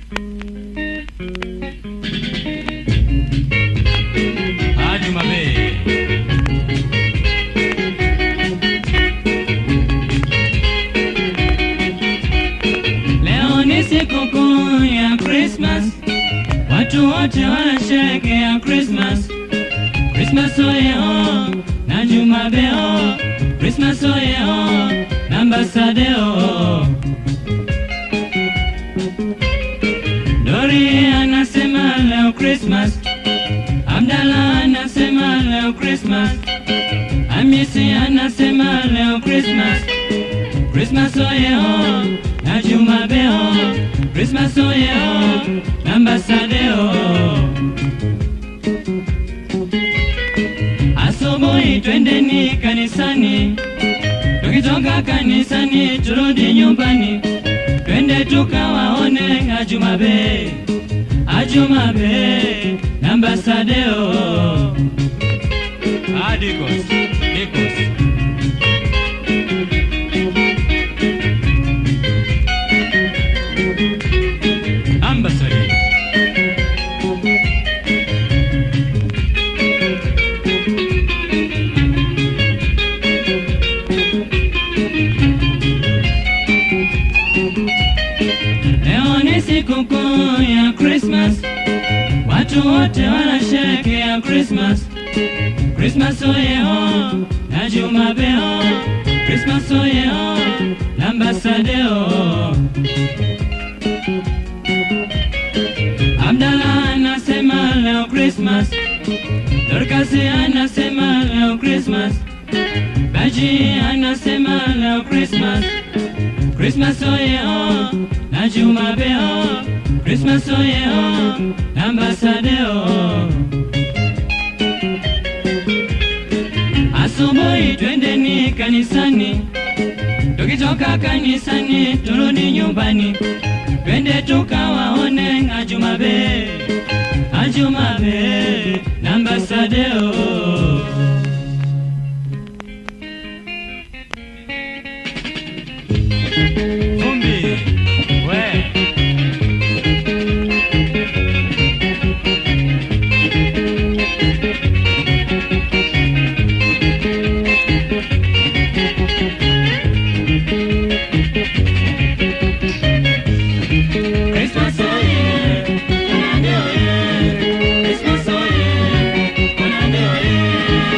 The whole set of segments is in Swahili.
Hadi Mabe. Leo ni sikukuu ya Christmas, watu wote wanasherehekea Christmas. Christmas oye oh, na Jumabe oh, Christmas oye oh, na Mbasade oh. Dori anasema leo Christmas, Abdalla anasema leo Christmas, Hamisi anasema leo Christmas. Christmas oye oh, na Jumabe oh, Christmas oye oh, na Mbasade oh. Asubuhi twendeni kanisani, tukitoka kanisani turudi nyumbani, twende tukawaone Ajumabe, Ajumabe na Mbasadeo. Adikos, Dikos. Ambassador. Leo ni sikukuu ya Christmas, watu wote wanasherehekea Christmas. Christmas oye oh, na Jumabe oh, Christmas oye oh, na Mbasade oh. Abdalla anasema leo Christmas, Dorcas anasema leo Christmas, Baji anasema leo Christmas. Christmas oye oh, na Jumabe oh, Christmas oye oh, na Mbasade oh. Asubuhi twendeni kanisani, tukitoka kanisani turudi nyumbani, twende tukawaone Ajumabe, Ajumabe na Mbasade oh. Vumbi, we. Christmas oye, Konande oye, Christmas oye, Konande oye.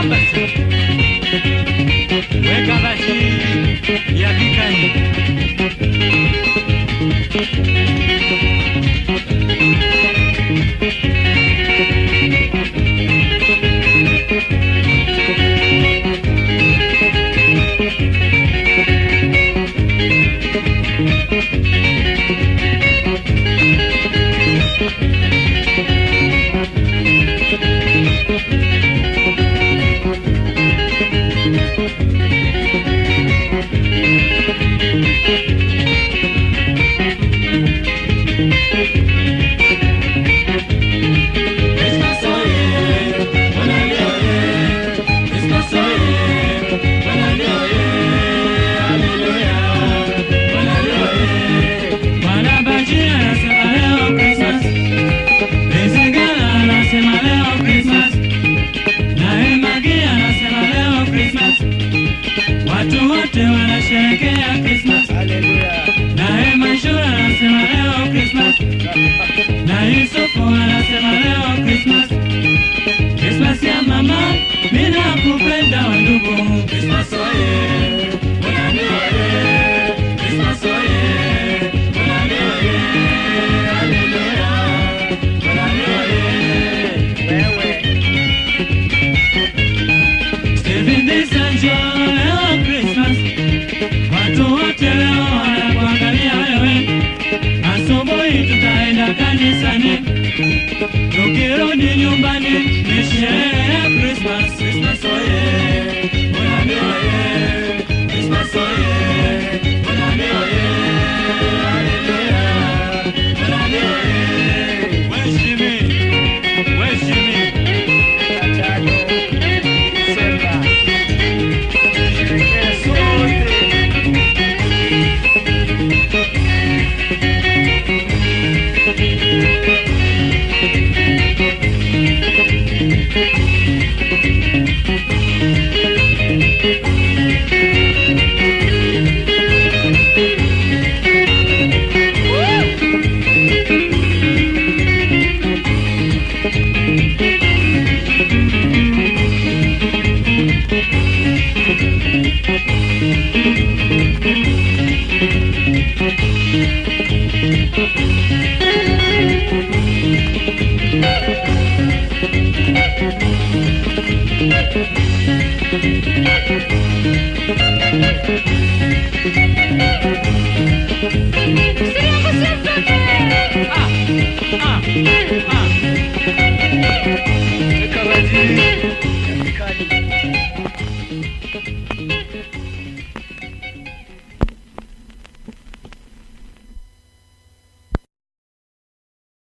basi, weka basi ya pikani. Christmas oye, Bonane oye, Christmas oye, Bonane oye, Hallelujah, Bonane oye. Bwana Baji anasema leo Christmas, Ezekela anasema leo Christmas, naye Magi anasema leo Christmas, watu wote wanasherehekea Christmas, naye Mashura anasema leo Christmas na Yusufu anasema leo Christmas, Christmas ya mama, mimi nakupenda wa ndugu. Christmas oye, Bonane oye, Christmas oye, Bonane oye, Hallelujah, Bonane oye. Stephen Disanjo leo Christmas, watu wote leo wanakuangalia wewe. Asubuhi tutaenda kanisani, tukirudi nyumbani ni sherehe ya Christmas. Christmas oye, Bonane oye, Christmas oye, Bonane oye, Hallelujah, Bonane oye. Weshimi, weshimi, ah, ah, ah.